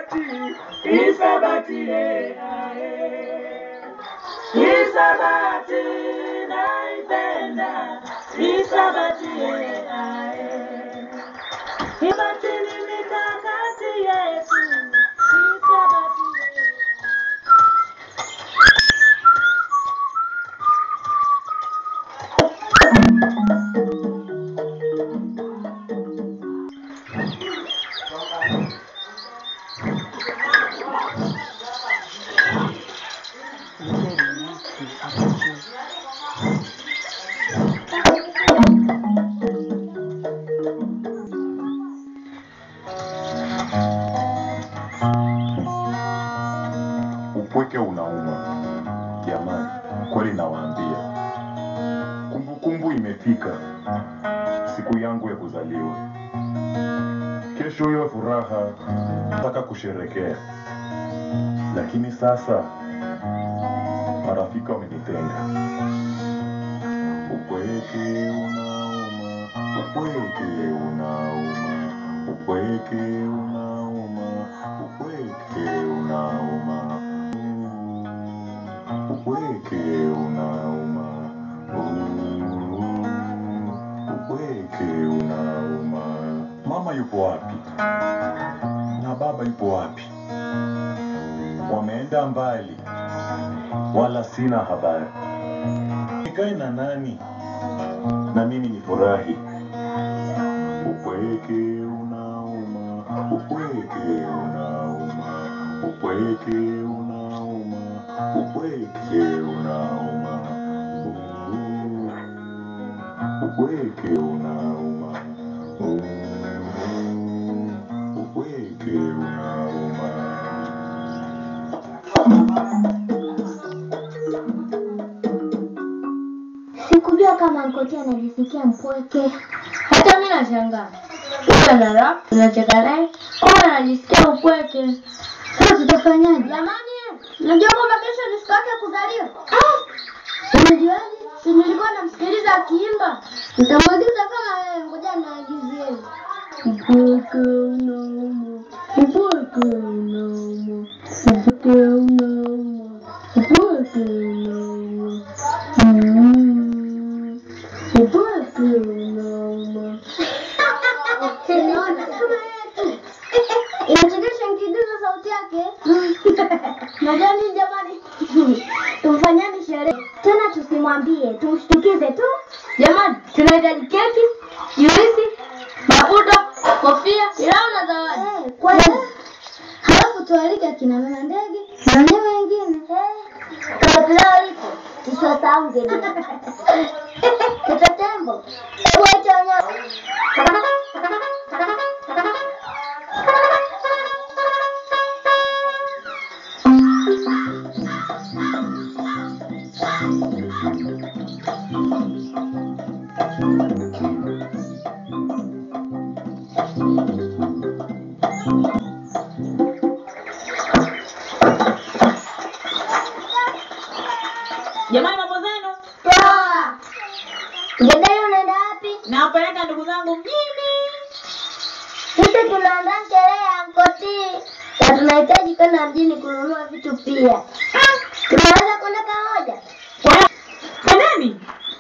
Isabati, Isabati, eh, ah, eh. Isabati naipenda, Isabati, eh, ah, eh. Isabati ni mikakati yetu, Isabati, eh. Upweke unauma jamani, kweli nawaambia, kumbukumbu imefika, siku yangu ya kuzaliwa. Kesho hiyo furaha nataka kusherekea, lakini sasa marafiki wamenitenga. Upweke unauma, upweke unauma, upweke unauma, upweke unauma, upweke unauma, upweke unauma. Mama yupo wapi? Na baba yupo wapi? Wameenda mbali, wala sina habari. Nikae na nani na mimi nifurahi? Upweke unauma, upweke unauma, upweke unauma, upweke unauma, upweke unauma, upweke unauma. Sikujua kama Nkoti anajisikia mpweke. Hata mimi nashangaa. Kumbe na rap tunacheka naye, kumbe anajisikia upweke. Sasa tutafanyaje? Jamani, unajua kwamba kesho ni siku yake ya kuzaliwa? Unajuaje? Si nilikuwa namsikiliza akiimba. Nitamwagiza kama wewe, ngoja niagizie. Upweke unauma, upweke unauma, upweke unauma, upweke unauma. Mm. Upweke unauma. Unaona kama yeye tu. Inachekesha nikiigiza sauti yake. Najua nini jamani? Tumfanyani sherehe. Tena tusimwambie, tumshtukize tu. Jamani, tunahitaji keki, juisi, mafuta, kofia, pilau na zawadi. Eh, kweli. Halafu tualike akina mama ndege na wanyama wengine. Kama pilau lipo, tusiwasahau ngeni. Kita tembo. Hebu waite wanyama. Jamani, mambo zenu, Poa. Ngedere unaenda wapi? nawapeleka ndugu zangu mjini. Sisi tunaandaa sherehe ya Nkoti na tunahitaji kwenda mjini kununua vitu pia. Tunaweza kwenda pamoja? Twendeni.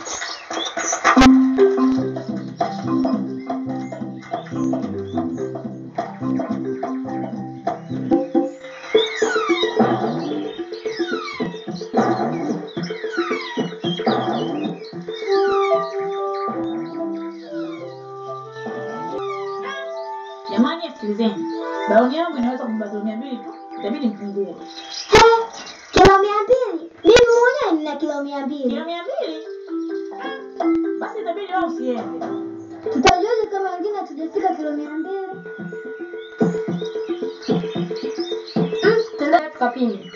Jamani, sikilizeni, baoni yangu inaweza kubeba mia mbili tu, itabidi mpungue He, kilo mia mbili? Mimi mwenyewe nina kilo mia mbili. kilo mia mbili. Basi itabidi wao usiende. Tutajuaje kama wengine hatujafika kilo mia mbili? Mm, Tuende tukapime.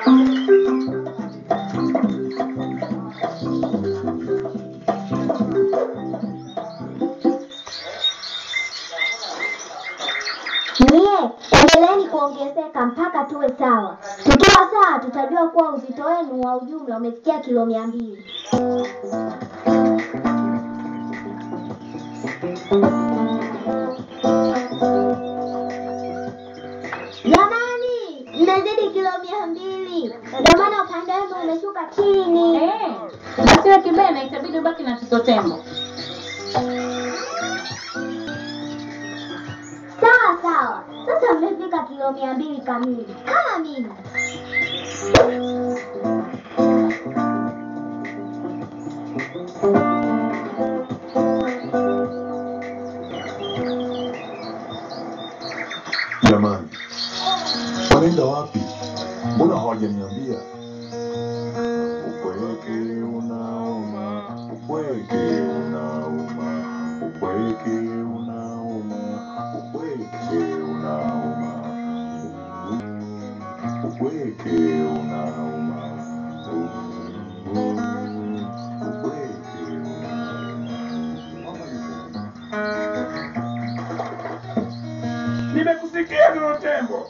Nyie, endeleeni kuongezeka mpaka tuwe sawa. Tukiwa sawa, tutajua kuwa uzito wenu wa ujumla umefikia kilo mia mbili. Jamani, hivi. Ndio maana upande wangu umeshuka chini. Eh, basi wewe kibena itabidi ubaki na Tito Tembo. Sawa sawa. Sasa mmefika kilo mia mbili kamili kama mimi. Jamani, wanaenda wapi? Mbona hawajaniambia? Upweke unauma, upweke unauma, upweke unauma, upweke unauma, upweke unauma, upweke Nimekusikia Tito Tembo.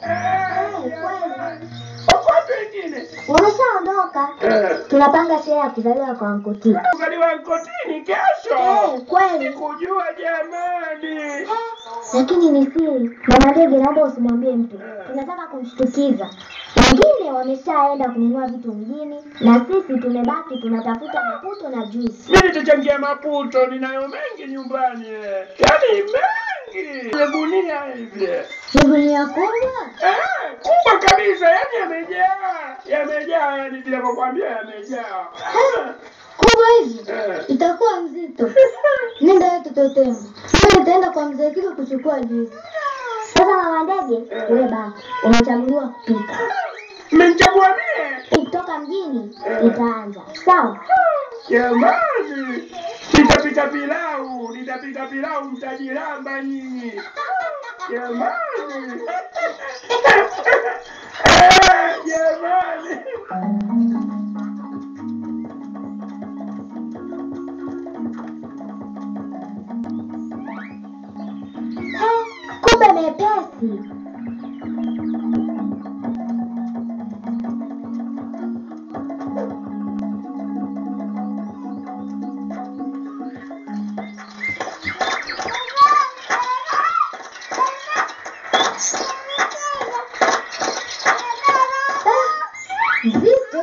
Wapi wengine? Wameshaondoka. Eh, Tunapanga sherehe ya kuzaliwa kwa Nkoti. Kuzaliwa Nkotini kesho. Eh, kweli. Sikujua jamani. Lakini ni siri. Mama Ndege, naomba usimwambie mtu. Tunataka kumshtukiza. Wengine wameshaenda kununua vitu mjini na sisi tumebaki tunatafuta maputo na juisi. Mimi nitachangia maputo, ninayo mengi nyumbani. eh. Yaani mengi. Kwenye gunia hivi. Ni gunia kubwa? Eh, kubwa kabisa, yaani yamejaa. Yamejaa, yaani ninavyokuambia yamejaa. Kubwa hivi? Eh. Itakuwa mzito. Nenda wewe Tito Tembo. Mimi nitaenda kwa mzee Kiko kuchukua juisi. Sasa mama Ndege, wewe baki. Umechaguliwa kupika. Mmenichagua mie? Kutoka mjini itaanza. Sawa? Jamani, nitapika pilau, nitapika pilau, mtajiramba nyinyi. Jamani, Eh, jamani. Eh, kumbe mepesi. Ah, Nzito.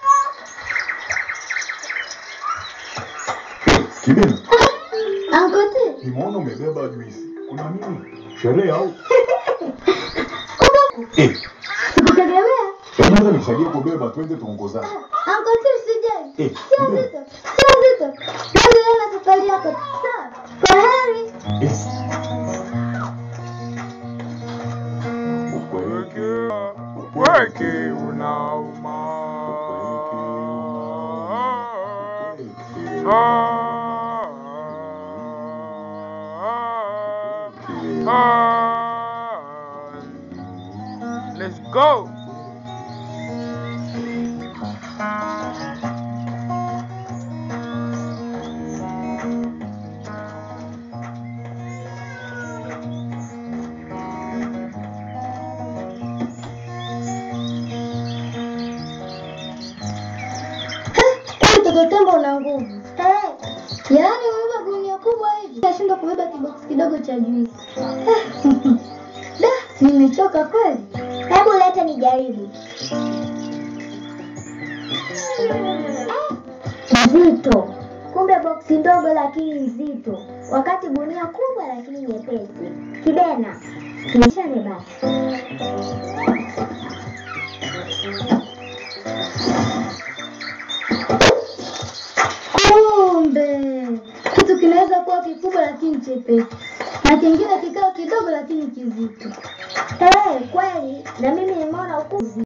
Kibena, Ankote. nimeona umebeba juisi. Kuna nini? Sherehe au? Kumbe Eh, sikutegemea. hebu naweza nisaidie kubeba, twende tuongozane. Ankote usijali. Eh, Sio mbona? nzito. Sio nzito. Endelea na safari yako. Sawa. Kwa heri. Eh. Upweke, Weke unauma. upweke, Ah, ah, ah. Let's go. Kwani Tito Tembo una nguvu. Eh. Yaani umebeba gunia kubwa hivi. Nashindwa kubeba kiboksi kidogo cha juisi. Da, si nimechoka kweli. Hebu leta nijaribu. Nzito. Kumbe boksi ndogo lakini nzito. Wakati gunia kubwa lakini nyepesi. Kibena. Tuishane basi. Kumbe kitu kinaweza kuwa kikubwa lakini chepesi, na kingine kikawa kidogo lakini kizito. Eh, kweli na mimi nimeona ukubwa.